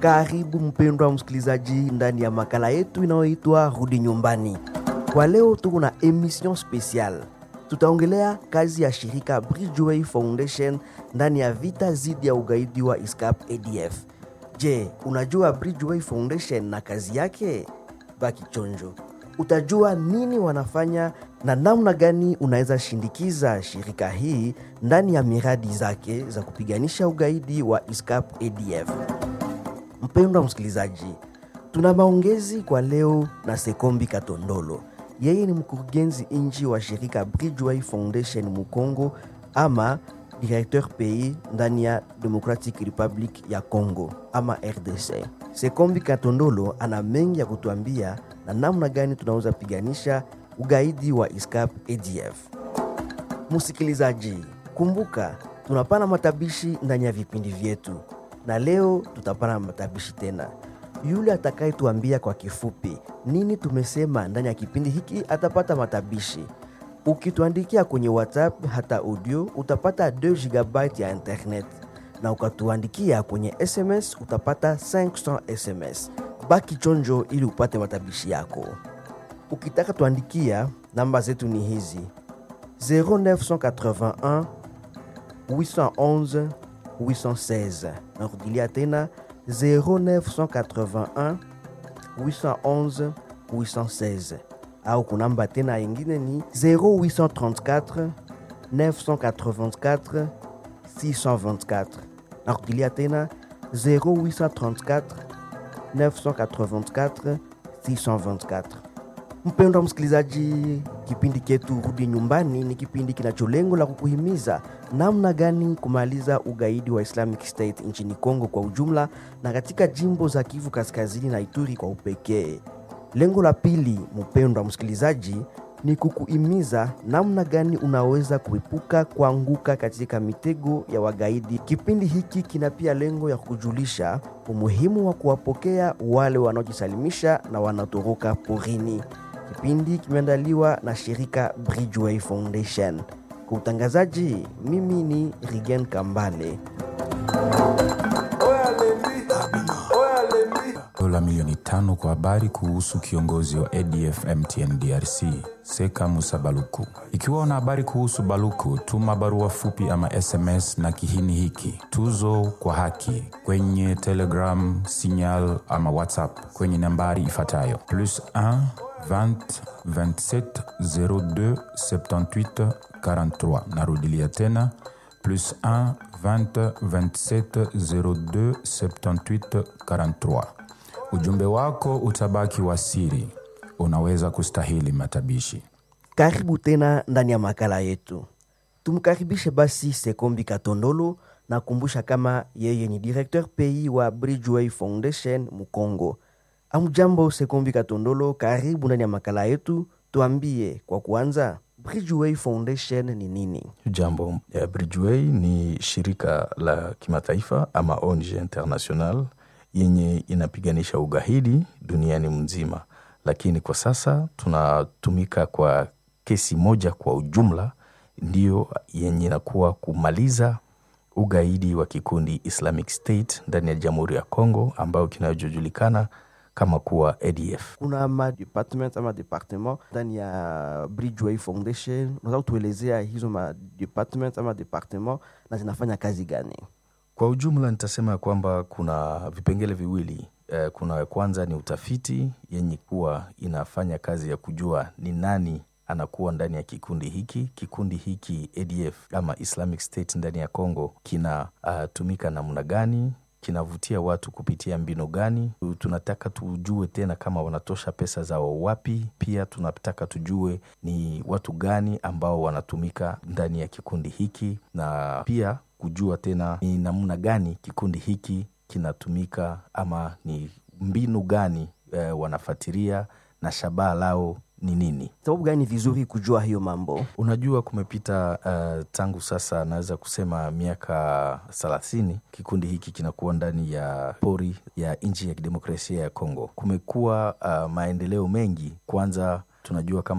Karibu mpendwa msikilizaji ndani ya makala yetu inayoitwa Rudi Nyumbani. Kwa leo tuko na emission special, tutaongelea kazi ya shirika Bridgeway Foundation ndani ya vita dhidi ya ugaidi wa ISCAP ADF. Je, unajua Bridgeway Foundation na kazi yake? Baki chonjo, utajua nini wanafanya na namna gani unaweza shindikiza shirika hii ndani ya miradi zake za kupiganisha ugaidi wa ISCAP ADF. Mpendwa msikilizaji, tuna maongezi kwa leo na Sekombi Katondolo. Yeye ni mkurugenzi nchi wa shirika Bridgeway Foundation Mukongo ama directeur pays ndani ya Democratic Republic ya Congo ama RDC. Sekombi Katondolo ana mengi ya kutuambia na namna gani tunaweza piganisha ugaidi wa ISCAP ADF. Msikilizaji, kumbuka tunapana matabishi ndani ya vipindi vyetu, na leo tutapana matabishi tena. Yule atakayetuambia kwa kifupi nini tumesema ndani ya kipindi hiki atapata matabishi. Ukituandikia kwenye WhatsApp hata audio utapata 2 GB ya internet, na ukatuandikia kwenye SMS utapata 500 SMS. Baki chonjo ili upate matabishi yako. Ukitaka tuandikia, namba zetu ni hizi 0981 811 816. Narudilia tena 0981 811 816 au kunamba tena yingine ni 0834 984 624. Narudilia tena 0834 984 624. Mpendwa msikilizaji, kipindi chetu Rudi Nyumbani ni kipindi kinacho lengo la kukuhimiza namna gani kumaliza ugaidi wa Islamic State nchini Kongo kwa ujumla na katika jimbo za Kivu Kaskazini na Ituri kwa upekee. Lengo la pili, mpendwa msikilizaji, ni kukuhimiza namna gani unaweza kuepuka kuanguka katika mitego ya wagaidi. Kipindi hiki kina pia lengo ya kujulisha umuhimu wa kuwapokea wale wanaojisalimisha na wanatoroka porini. Kipindi kimeandaliwa na shirika Bridgeway Foundation. Kwa utangazaji, mimi ni Rigen Kambale. dola milioni tano kwa habari kuhusu kiongozi wa ADF MTN DRC Seka Musa Baluku. Ikiwa una habari kuhusu Baluku, tuma barua fupi ama SMS na kihini hiki tuzo kwa haki kwenye Telegram, Signal ama WhatsApp kwenye nambari ifuatayo plus 1 20 27 02 78 43. Narudilia tena plus 1 20 27 02 78 43. Ujumbe wako utabaki wa siri, unaweza kustahili matabishi. Karibu tena ndani ya makala yetu. Tumkaribishe basi Sekombi Katondolo na kumbusha kama yeye ni directeur pays wa Bridgeway Foundation Mukongo. Amjambo Sekombi Katondolo, karibu ndani ya makala yetu. Tuambie kwa kuanza, Bridgeway Foundation ni nini? Jambo, eh, Bridgeway ni shirika la kimataifa ama ONG international yenye inapiganisha ugaidi duniani mzima, lakini kwa sasa tunatumika kwa kesi moja kwa ujumla, ndiyo yenye inakuwa kumaliza ugaidi wa kikundi Islamic State ndani ya Jamhuri ya Kongo ambayo kinachojulikana kama kuwa ADF. Kuna ma department ama departement ndani ya Bridgeway Foundation. Unaweza kutuelezea hizo ma department ama departement na zinafanya kazi gani? Kwa ujumla nitasema kwamba kuna vipengele viwili. Eh, kuna ya kwanza ni utafiti yenye kuwa inafanya kazi ya kujua ni nani anakuwa ndani ya kikundi hiki. Kikundi hiki ADF ama Islamic State ndani ya Congo kinatumika namna gani, kinavutia watu kupitia mbinu gani. Tunataka tujue tena kama wanatosha pesa zao wapi. Pia tunataka tujue ni watu gani ambao wanatumika ndani ya kikundi hiki, na pia kujua tena ni namna gani kikundi hiki kinatumika ama ni mbinu gani eh, wanafatiria na shabaha lao ni nini. Sababu gani ni vizuri kujua hiyo mambo? Unajua, kumepita uh, tangu sasa naweza kusema miaka thelathini kikundi hiki kinakuwa ndani ya pori ya nchi ya kidemokrasia ya Kongo. Kumekuwa uh, maendeleo mengi. Kwanza tunajua kama